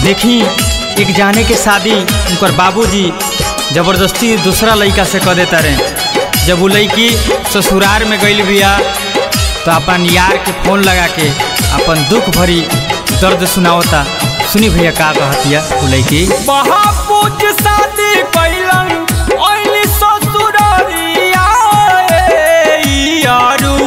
देखी एक जाने के शादी उनकर बाबूजी जबरदस्ती दूसरा लड़का से कर देता रहे जब वो लड़की ससुराल में गई बिया तो अपन यार के फोन लगा के अपन दुख भरी दर्द सुनावता सुनी भैया का कहतिया वो लड़की महापूज शादी कैलन ओइली ससुरारिया ए यारू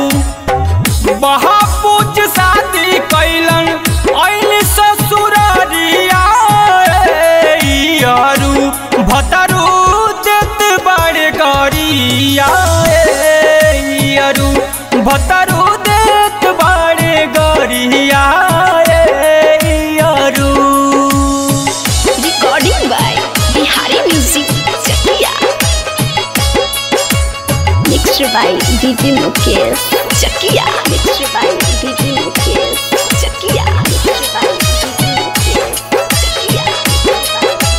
महापूज शादी कैलन ओइली ससुरारिया ए यारू भतरू देत बड़े गरिया ए यारू भतरू देत बड़े गरिया ए यारू Recording by Bihari Music Chakia. Mixed by DJ Mukesh Chakia. Mixed by DJ Mukesh Chakia. Mixed by DJ Mukesh Chakia.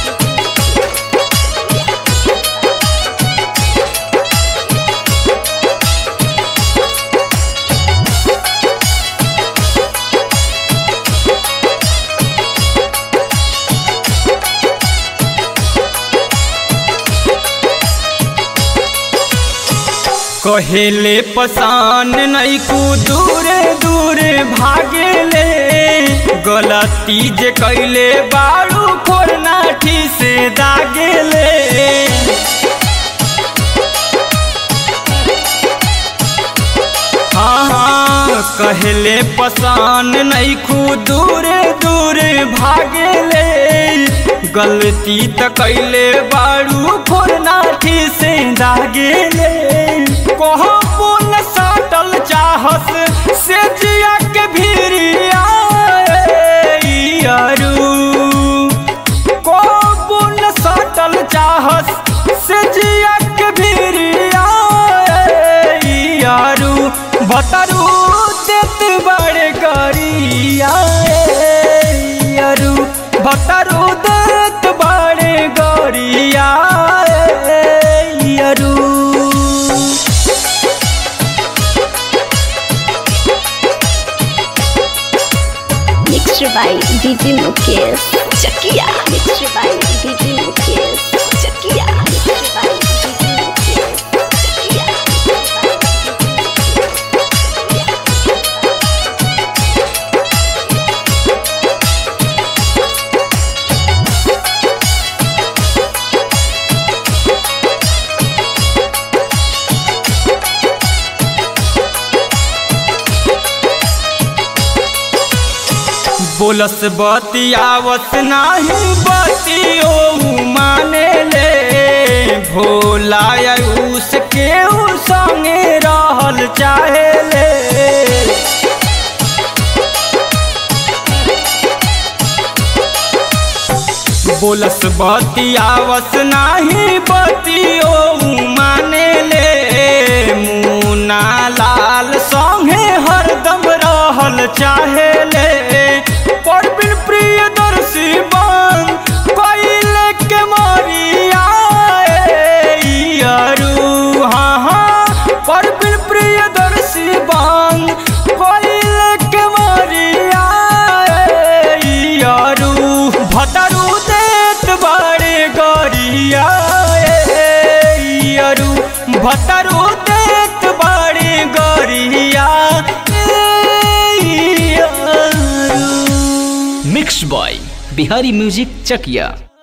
कहेले पसान नैकू दूरे दूरे भागेले गलती जे कैले बारू फोरनाठी से दागेले हाँ हाँ कहले पसान नैखू दूरे दूरे भागेले गलती त कैले बारू फोरनाठी से दागेले कहो पुन सटल चाहस से जिया के भीरिया यारू को पुन सटल चाहस से जिया के भीरिया यारू बतरू देत बड़े गरिया यारू बतरू देत बड़े गरिया यारू Mixed by DJ Mukesh Chakia. Mixed by DJ Mukesh Chakia. Mixed by DJ Mukesh Chakia. बोलस बतियावत नाही बतियो माने ले भोला उसके उ संगे रहल चाहे ले बोलस बतियावत नाही बतियो माने ले मुना लाल संगे हरदम रहल चाहे ले परबिन प्रियदर्शी बन कैले के मरिया यारू हाँ हाँ परबिन प्रियदर्शी बन कैले के मरिया यारू भतरू देत बड़े गरिया यारू भतरू देत बड़े गरिया यारू mix by Bihari music Chakiya